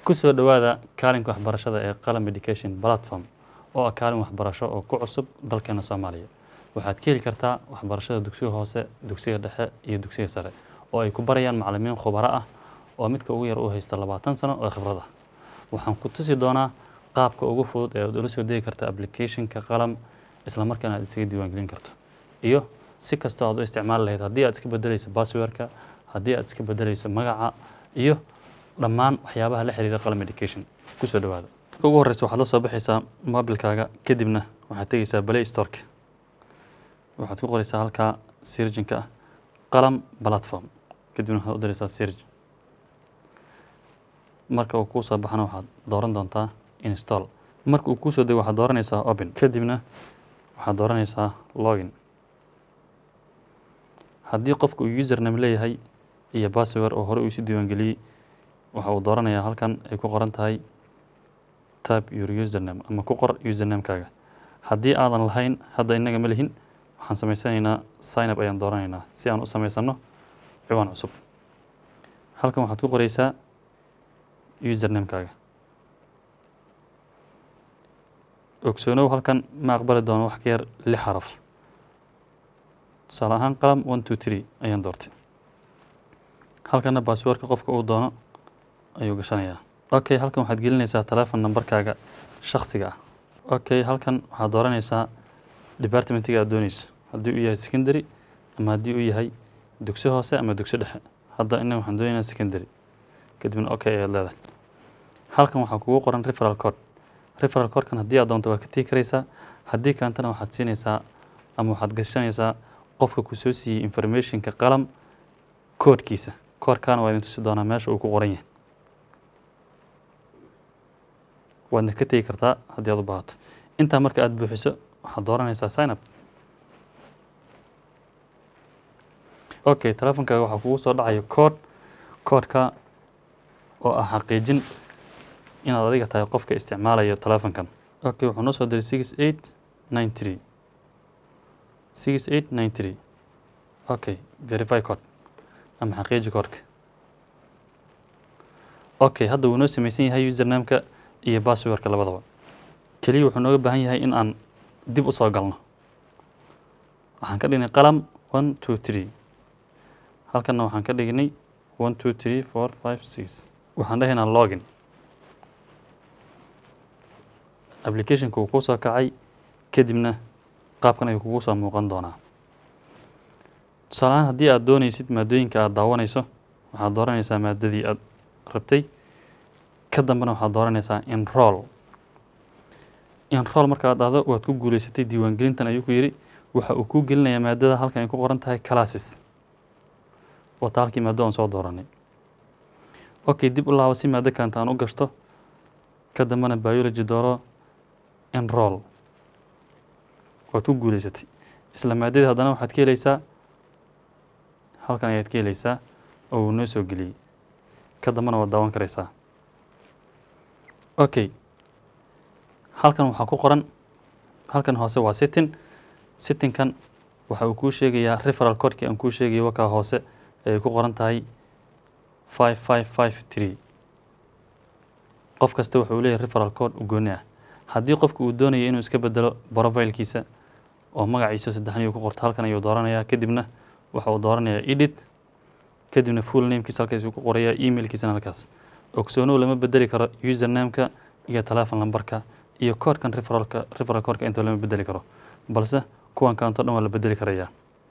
kusoo dhowaada kaalinka waxbarashada ee qalam education platform oo ah kaalin waxbarasho oo ku cusub dalkeena soomaaliya waxaad ka heli kartaa waxbarashada dugsiga hoose dugsiga dhexe iyo dugsiga sare oo ay ku barayaan macalimiin khubaro ah oo midka ugu yar uu haysta labaatan sano oo khibrad ah waxaan ku tusi doonaa qaabka ugu fudud ee aad ula soo degi karta applicationka qalam isla markaana aad isaga diiwaangelin karto iyo si kastoo aad u isticmaali lahayd haddii aad iska bedelayso passwordka haddii aad iska bedelayso magaca iyo dhammaan waxyaabaha la xiriira qalam education kusoo dhowaada marka ugu horreysa waxaad la soo baxaysaa mobilkaaga kadibna waxaad tegeysaa play storeka waxaad ku qoreysaa halkaa sirjinka ah qalam platform kadibna waxaad u direysaa sirj marka uu kuu soo baxana waxaad dooran doontaa install marka uu kuusoo dego waxaad dooranaysaa open kadibna waxaad dooranaysaa login haddii qofka uu username leeyahay iyo password oo hore uu isu diiwaangeliyey waxa uu dooranayaa halkan ay ku qoran tahay tab your username ama ku qor usernamekaaga haddii aadan lahayn hadda innaga ma lihin waxaan samaysanaynaa sign up ayaan dooranaynaa si aan u samaysano ciwaan cusub halkan waxaad ku qoreysaa usernamekaaga ogsoonow halkan ma aqbali doono wax ka yar lix xaraf tusaale ahaan qalam one two three ayaan doortay halkana basswordka qofka uu doono ayuu gashanayaa okay halkan waxaad gelinaysaa telefon numberkaaga shaksiga ah okay halkan waxaad dooranaysaa departmentiga aad dooneyso haddii uu yahay secondary ama haddii uu yahay dugsi hoose ama dugsi dhexe hadda innaga waxaan doonaynaa secondary kadibna okay ayaad leedahay halkan waxaa kugu qoran referal code referal codekan haddii aad doonto waa ka tegi karaysaa haddii kaantana waxaad siinaysaa ama waxaad gashanaysaa qofka ku soo siiyey informationka qalam koodhkiisa koodhkaana waa idin tusi doonaa meesha uu ku qoran yahay waadna ka tegi kartaa haddii aad u baahato intaa marka aad buuxiso waxaad dooranaysaa sign up okay telefonkaaga waxaa kugu soo dhacaya koodh koodhka oo ah xaqiijin inaad adiga tahay qofka isticmaalayo telefonkan okay wuxuu noo soo diray six eight nine three six eight nine three okay verify code ama xaqiiji koodhka okay hadda wuu noo samaysan yahay usernameka iyo passwordka labadaba keliya wuxuu nooga baahan yahay in aan dib u soo galno waxaan ka dhignay qalam one two three halkanna waxaan ka dhignay one two three four five six waxaan dhahaynaa login applicationka uu kuu soo kacay kadibna qaabkan ayuu kugu soo muuqan doonaa tusaale ahaan haddii aad dooneysid maadooyinka aad daawanayso waxaad dooranaysaa maadadii aad rabtay ka dambena waxaad dooranaysaa enroll enroll marka aad dhahdo waad ku guuleysatay diiwaangelintan ayuu ku yidhi waxa uu kuu gelinayaa maadada halkan ay ku qoran tahay classes wata halkii maado aan soo dooranay okay dib u laabo si maado kaanta aan u gashto ka dambena biology dooro enroll waad ku guuleysatay isla maadadii haddana waxaad ka helaysaa halkan ayaad ka helaysaa oo uu noo soo geliyey ka dambena waad daawan karaysaa okay halkan waxaa ku qoran halkan hoose waa sitting sittingkan waxa uu kuu sheegayaa referal codekii aan kuu sheegayay wakaa hoose ay ku qoran tahay five five five three qof kasta wuxuu leeyahay referal code u gooni ah haddii qofku uu doonayo inuu iska bedelo profilkiisa oo magaciisa saddexniyo ku qorto halkan ayuu dooranayaa kadibna waxa uu dooranayaa edit kadibna full namekiisa halkaas ku qorayaa emailkiisana halkaas ogsoonow lama bedeli karo usernameka iyo telefon lambarka iyo koodhkan referalka referal codeka inta lama bedeli karo balse kuwan kaanto dhan waa la bedeli karayaa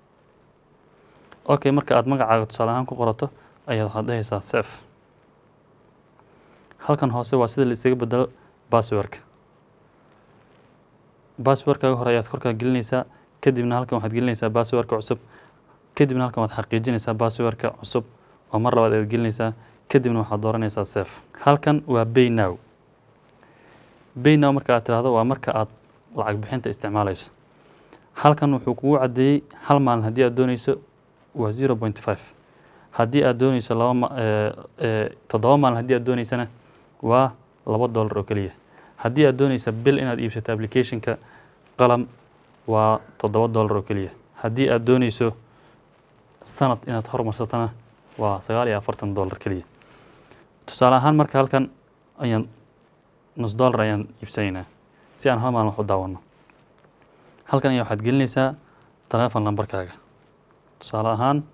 okay marka aad magacaaga tusaale ahaan ku qorato ayaad waxaad dhahaysaa sef halkan hoose waa sida la isaga bedelo passwordka passwordkaaga hore ayaad korkaa gelinaysaa kadibna halkan waxaad gelinaysaa passwordka cusub kadibna halkan waad xaqiijinaysaa passwordka cusub oo mar labaad ayaad gelinaysaa kadibna waxaad dooranaysaa sef halkan waa bay now bay now marka aad tiraahdo waa marka aad lacag bixinta isticmaalayso halkan wuxuu kugu caddeeyey hal maalin haddii aad dooneyso waa zero point five haddii aad dooneyso laba toddoba maalin haddii aad dooneysana waa laba dollar oo keliya haddii aad dooneysa bil inaad iibsato applicationka qalam waa toddoba dollar oo keliya haddii aad dooneyso sanad inaad horumarsatana waa sagaal iyo afartan dollar keliya tusaale ahaan marka halkan ayaan nus dollar ayaan iibsanaynaa si aan hal maalin wax u daawano halkan ayaa waxaad gelinaysaa telefon lambarkaaga tusaale ahaan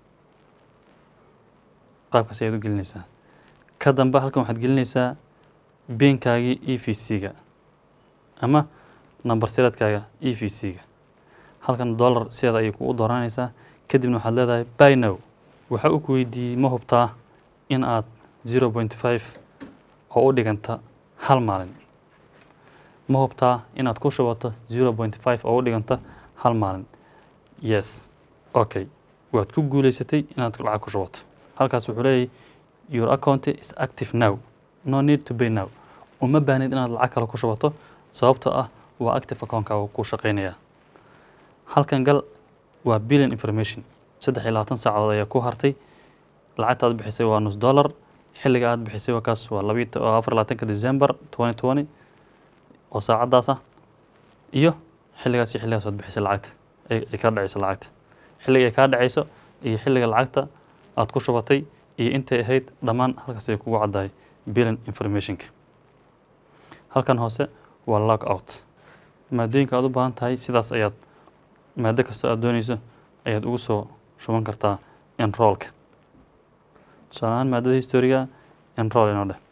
qaabkaas ayaad u gelinaysaa ka dambe halkan waxaad gelinaysaa beenkaagii e v c-ga ama number siradkaaga e v c-ga halkan dollar sideeda ayay kugu dooranaysaa kadibna waxaad leedahay by now waxa uu ku weydiiyey ma hubtaa in aad zero point five oo u dhiganta hal maalin ma hubtaa inaad ku shubato zero point five oo u dhiganta hal maalin yes okay waad ku guuleysatay inaad lacag ku shubato halkaas wuxuu leeyahay your account is active now no need to pay now uma baahnid inaad lacag kale ku shubato sababtoo ah waa active account-kaaga ku shaqeynaya halkan gal waa billion information saddex iyo labaatan saacadood ayaa ku hartay lacagta aad bixisay waa nus dollar xilliga aad bixisay waa kaas waa labiyi waa afar labaatanka december twenty twenty oo saacadaas ah iyo xilligaas iyo xilligaas aad bixisay lacagta ay kaa dhacayso lacagta xilliga ay kaa dhacayso iyo xilliga lacagta aad ku shubatay iyo intay ahayd dhammaan halkaas ay kugu caddahay billion informationka halkan hoose waa log out maadooyinka aad u baahan tahay sidaas ayaad maado kastoo aad dooneyso ayaad ugu soo shuban kartaa enroolka tusaale ahaan maadada historiga enroll inoo dheh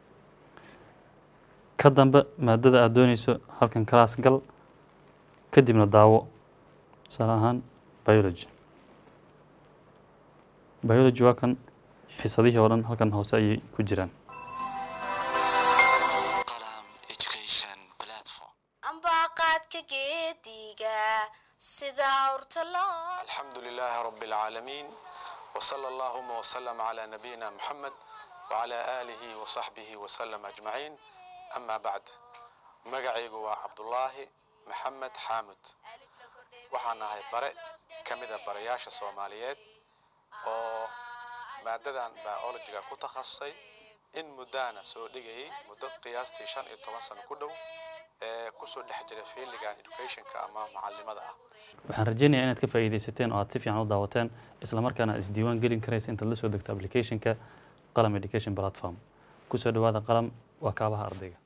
ka dambe maadada aad dooneyso halkan class gal kadibna daawo tusaale ahaan biology biology waa kan xisadihii oo dhan halkan hoose ayay ku jiraan ambaqaadka geediga sida awrta loo الحمد لله رب العالمين وصلى اللهم وسلم على نبينا محمد وعلى آله وصحبه وسلم أجمعين أما بعد مقعيق عبد الله محمد حامد waxaan nahay bare ka mida barayaasha soomaaliyeed oo maadadan biologiga ku takhasusay in muddaana soo dhigayay muddo qiyaastii shan iyo toban sano ku dhow ee kusoo dhex jira fiiligan educationka ama macalimada ah waxaan rajeynayaa inaad ka faa'iidaysateen oo aad si fiican u daawateen isla markaana aad isdiiwaan gelin karaysa intaad la soo degto applicationka qalam education platform kusoo dhawaada qalam waa kaabaha ardayga